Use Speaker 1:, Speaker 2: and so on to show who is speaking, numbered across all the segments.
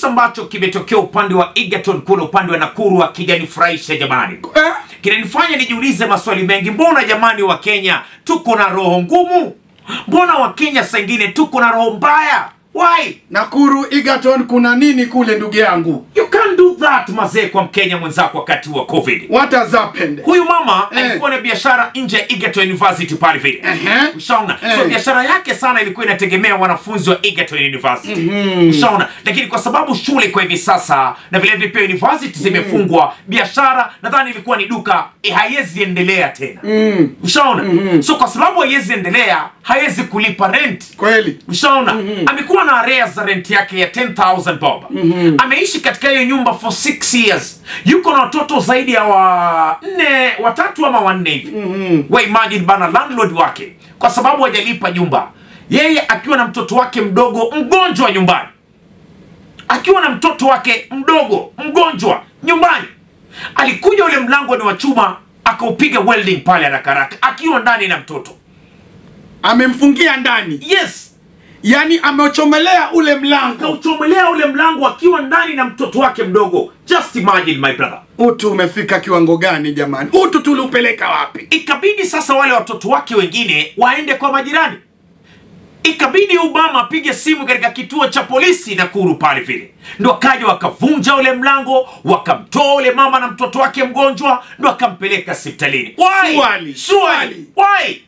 Speaker 1: kisa ambacho kimetokea upande wa Egerton kule upande wa Nakuru hakijanifurahisha jamani
Speaker 2: Eh?
Speaker 1: kinanifanya nijiulize maswali mengi mbona jamani wa Kenya tuko na roho ngumu mbona wa Kenya saa ingine tuko na roho mbaya why
Speaker 2: Nakuru Egerton kuna nini kule ndugu yangu?
Speaker 1: you can't do that mazee kwa mkenya mwenzako wakati wa covid
Speaker 2: What has happened?
Speaker 1: huyu mama
Speaker 2: Eh.
Speaker 1: alikuwa na biashara nje ya Egerton University pale vile
Speaker 2: Ehe.
Speaker 1: ushaona so
Speaker 2: Eh.
Speaker 1: biashara yake sana ilikuwa inategemea wanafunzi wa Egerton University ushaona lakini kwa sababu shule kwa hivi sasa na vile vile pia university zimefungwa biashara nadhani ilikuwa ni duka eh, haiwezi endelea tena ushaona so kwa sababu haiwezi endelea hawezi kulipa rent
Speaker 2: Kweli.
Speaker 1: ushaona amekuwa na arrears za rent yake ya 10000 bob ameishi katika hiyo nyumba for 6 years yuko na watoto zaidi ya wanne watatu ama wanne hivi wa imagine bana landlord wake kwa sababu hajalipa nyumba yeye akiwa na mtoto wake mdogo mgonjwa nyumbani akiwa na mtoto wake mdogo mgonjwa nyumbani alikuja ule mlango ni wa chuma akaupiga welding pale haraka haraka akiwa ndani na mtoto
Speaker 2: Amemfungia ndani.
Speaker 1: yes
Speaker 2: Yaani amechomelea ule mlango.
Speaker 1: akauchomelea ule mlango akiwa ndani na mtoto wake mdogo just imagine my brother
Speaker 2: Utu umefika kiwango gani jamani? Utu tuliupeleka wapi?
Speaker 1: ikabidi sasa wale watoto wake wengine waende kwa majirani ikabidi obama apige simu katika kituo cha polisi nakuru pale vile ndo akaja wakavunja ule mlango wakamtoa ule mama na mtoto wake mgonjwa ndo akampeleka hospitalini Why?
Speaker 2: Swali,
Speaker 1: Swali. Why?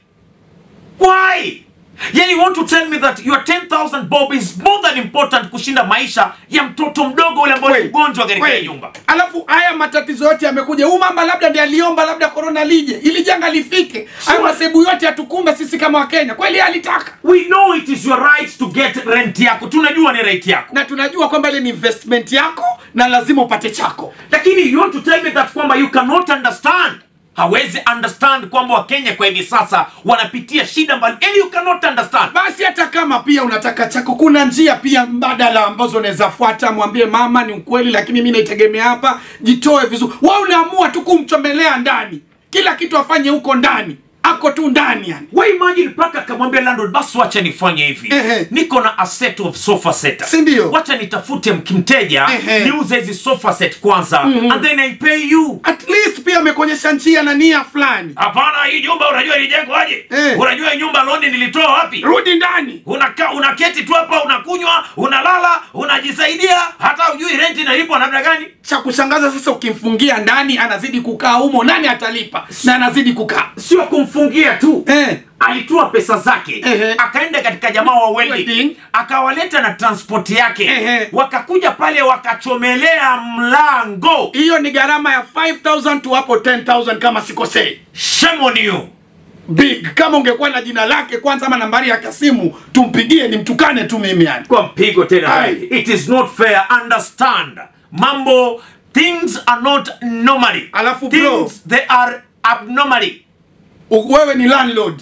Speaker 1: Why? Yani you want to tell me that your 10000 bob is more than important kushinda maisha ya mtoto mdogo ule ambaye ni
Speaker 2: Kweli.
Speaker 1: mgonjwa katika hiyo
Speaker 2: Kweli.
Speaker 1: nyumba
Speaker 2: Alafu haya matatizo yote yamekuja. Huyu mama labda ndiye aliomba labda korona lije ili janga lifike. Haya masebu yote yatukumbe sisi kama Wakenya. Kweli yeye alitaka.
Speaker 1: we know it is your right to get rent yako tunajua ni right yako
Speaker 2: Na tunajua kwamba ile ni investment yako na lazima upate chako.
Speaker 1: lakini you want to tell me that kwamba you cannot understand hawezi understand kwamba wakenya kwa hivi sasa wanapitia shida mbali yani you cannot understand
Speaker 2: Basi hata kama pia unataka chako, kuna njia pia mbadala ambazo unaweza fuata. Mwambie mama, ni ukweli, lakini mi naitegemea hapa, jitoe vizuri. Wewe unaamua tu kumchomelea ndani, kila kitu afanye huko ndani, ako tu ndani yani.
Speaker 1: we imagine mpaka akamwambia landlord basi wacha nifanye hivi
Speaker 2: Ehe.
Speaker 1: niko na a set of sofa set
Speaker 2: Si ndio?
Speaker 1: wacha nitafute mkimteja
Speaker 2: Ehe.
Speaker 1: niuze hizi sofa set kwanza and then I pay you
Speaker 2: At least pia amekuonyesha njia na nia fulani.
Speaker 1: hapana hii nyumba unajua ilijengwa aje
Speaker 2: Eh.
Speaker 1: unajua hii nyumba londi nilitoa wapi
Speaker 2: Rudi ndani.
Speaker 1: unaka unaketi tu hapa unakunywa unalala unajisaidia hata ujui renti inalipwa namna gani
Speaker 2: Cha kushangaza sasa, ukimfungia ndani anazidi kukaa humo, nani atalipa? Na anazidi kukaa
Speaker 1: sio kumfungia tu
Speaker 2: eh.
Speaker 1: alitoa pesa zake
Speaker 2: Ehe.
Speaker 1: akaenda katika jamaa wa welding
Speaker 2: Welding.
Speaker 1: akawaleta na transport yake
Speaker 2: Ehe.
Speaker 1: wakakuja pale wakachomelea mlango
Speaker 2: Hiyo ni gharama ya 5000 tu hapo 10000 kama sikosei.
Speaker 1: shame on you
Speaker 2: big kama ungekuwa na jina lake kwanza ama nambari yake ya simu tumpigie nimtukane tu mimi yani
Speaker 1: kwa mpigo tena
Speaker 2: Aye.
Speaker 1: zaidi. it is not fair understand mambo things are not normally
Speaker 2: Alafu bro.
Speaker 1: things they are abnormally
Speaker 2: U- wewe ni landlord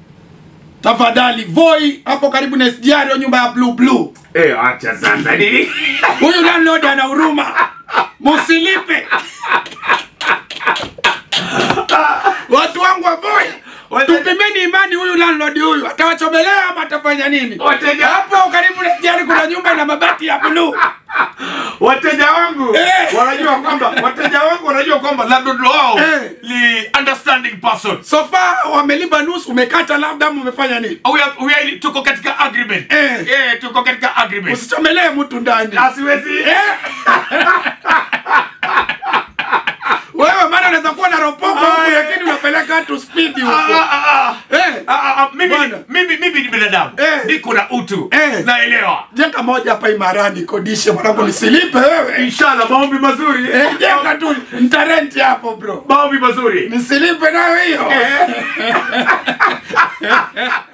Speaker 2: tafadhali voi hapo karibu na SGR hiyo nyumba ya blue blue
Speaker 1: eh acha sasa nini
Speaker 2: huyu landlord ana huruma musilipe watu wangu wa voi
Speaker 1: Wateja-
Speaker 2: tupimeni imani huyu landlord huyu atawachomelea ama atafanya nini
Speaker 1: Wateja-
Speaker 2: hapo karibu na SGR kuna nyumba na mabati ya blue
Speaker 1: wateja wangu
Speaker 2: Eh.
Speaker 1: wanajua kwamba wateja wangu wanajua kwamba landlord wao
Speaker 2: Eh.
Speaker 1: ni understanding person
Speaker 2: so far wamelipa nusu umekata labda ama umefanya nini
Speaker 1: we are, we are, tuko katika agreement
Speaker 2: Eh.
Speaker 1: eh, tuko katika agreement
Speaker 2: usichomelee mtu ndani
Speaker 1: asiwezi
Speaker 2: Eh. wewe maana unaweza kuwa na ropopo huku
Speaker 1: Aye.
Speaker 2: lakini unapeleka watu spidi
Speaker 1: Ah,
Speaker 2: huko
Speaker 1: ah, ah, ah.
Speaker 2: Eh.
Speaker 1: Ah, ah, ah, mimi,
Speaker 2: Bwana.
Speaker 1: mimi, mimi ni binadamu
Speaker 2: Eh.
Speaker 1: niko na utu
Speaker 2: Eh.
Speaker 1: naelewa
Speaker 2: jenga moja hapa imarani kodishe mwanangu nisilipe wewe
Speaker 1: inshallah maombi mazuri
Speaker 2: Eh, jenga tu ntarenti hapo bro
Speaker 1: maombi mazuri
Speaker 2: nisilipe nayo hiyo
Speaker 1: Eh.